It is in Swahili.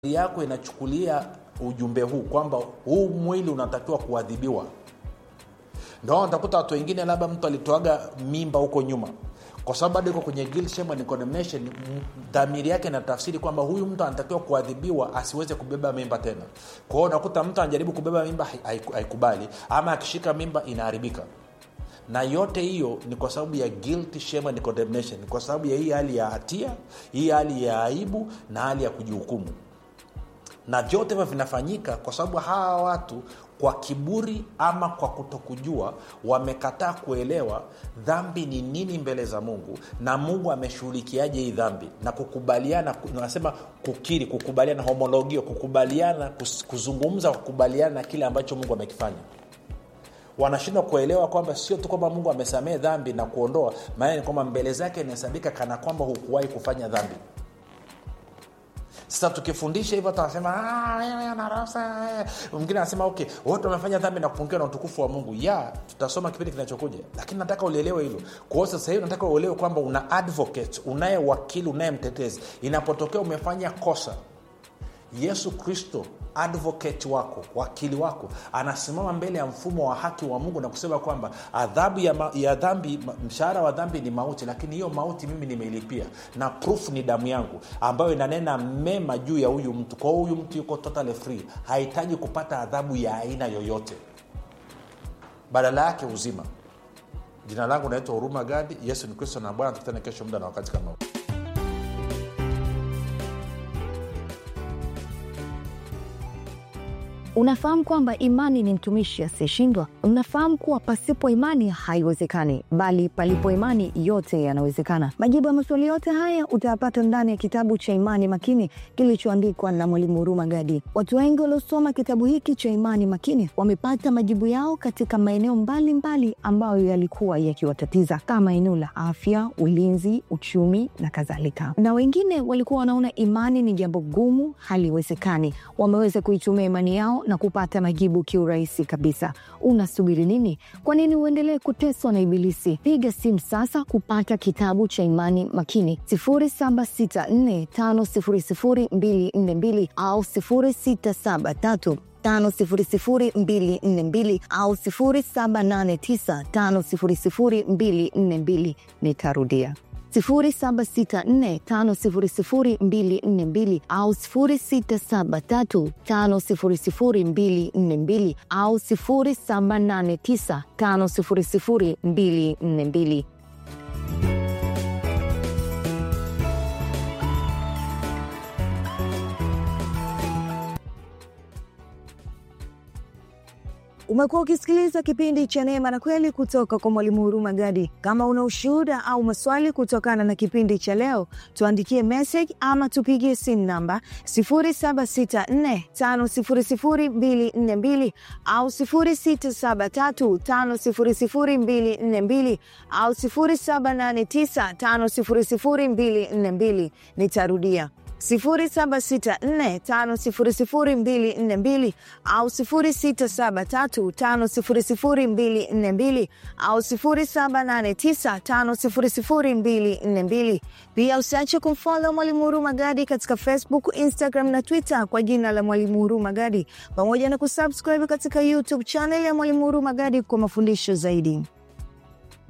yako inachukulia ujumbe huu kwamba huu mwili unatakiwa kuadhibiwa ndo utakuta watu wengine labda mtu alitoaga mimba huko nyuma kwa sababu bado iko kwenye guilt, shame and condemnation m- dhamiri yake inatafsiri kwamba huyu mtu anatakiwa kuadhibiwa asiweze kubeba mimba tena kwa hiyo unakuta mtu anajaribu kubeba mimba hai- haiku- haikubali ama akishika mimba inaharibika na yote hiyo ni kwa sababu ya guilt, shame and condemnation ni kwa sababu ya hii hali ya hatia hii hali ya aibu na hali ya kujihukumu na vyote hivyo vinafanyika kwa sababu hawa watu kwa kiburi ama kwa kutokujua wamekataa kuelewa dhambi ni nini mbele za mungu na mungu ameshughulikiaje hii dhambi na kukubaliana nasema kukiri kukubaliana homologio kukubaliana kus- kuzungumza kukubaliana na kile ambacho mungu amekifanya wanashindwa kuelewa kwamba sio tu kwamba mungu amesamehe dhambi na kuondoa maana ni kwamba mbele zake inahesabika kana kwamba hukuwahi kufanya dhambi sasa tukifundisha hivyo tunasema "Ah, wewe anarasa eh." mwingine anasema okay wote wamefanya dhambi na kupungiwa na utukufu wa mungu ya tutasoma kipindi kinachokuja lakini nataka ulielewe hilo kwa hiyo sasa hivi nataka uelewe kwamba una advocate unaye wakili unaye mtetezi inapotokea umefanya kosa yesu kristo advocate wako wakili wako anasimama mbele ya mfumo wa haki wa mungu na kusema kwamba adhabu ya, ma, ya dhambi ma- mshahara wa dhambi ni mauti lakini hiyo mauti mimi nimeilipia na proof ni damu yangu ambayo inanena mema juu ya huyu mtu kwa hiyo huyu mtu yuko totally free hahitaji kupata adhabu ya aina yoyote badala yake uzima jina langu naitwa huruma gadi yesu ni kristo na bwana tukutane kesho muda na wakati kama huu Unafahamu kwamba imani ni mtumishi asiyeshindwa? Unafahamu kuwa pasipo imani haiwezekani, bali palipo imani yote yanawezekana. Majibu ya maswali yote haya utayapata ndani ya kitabu cha Imani Makini kilichoandikwa na Mwalimu Huruma Gadi. Watu wengi waliosoma kitabu hiki cha Imani Makini wamepata majibu yao katika maeneo mbalimbali ambayo yalikuwa yakiwatatiza kama eneo la afya, ulinzi, uchumi na kadhalika. Na wengine walikuwa wanaona imani ni jambo gumu, haliwezekani. Wameweza kuitumia imani yao na kupata majibu kiurahisi kabisa. Unasubiri nini? Kwa nini uendelee kuteswa na Ibilisi? Piga simu sasa kupata kitabu cha Imani Makini 0764500242 au 0673 500242 au 0789500242. Nitarudia 0764500242 au 0673500242 au 0789500242. Umekuwa ukisikiliza kipindi cha Neema na Kweli kutoka kwa Mwalimu Huruma Gadi. Kama una ushuhuda au maswali kutokana na kipindi cha leo, tuandikie message ama tupigie simu namba 0764500242 au 0673500242 au 0789500242. Nitarudia 0764500242 au 0673500242 au 0789500242. Pia usiache kumfollow Mwalimu Huruma Gadi katika Facebook, Instagram na Twitter kwa jina la Mwalimu Huruma Gadi, pamoja na kusubscribe katika YouTube channel ya Mwalimu Huruma Gadi kwa mafundisho zaidi.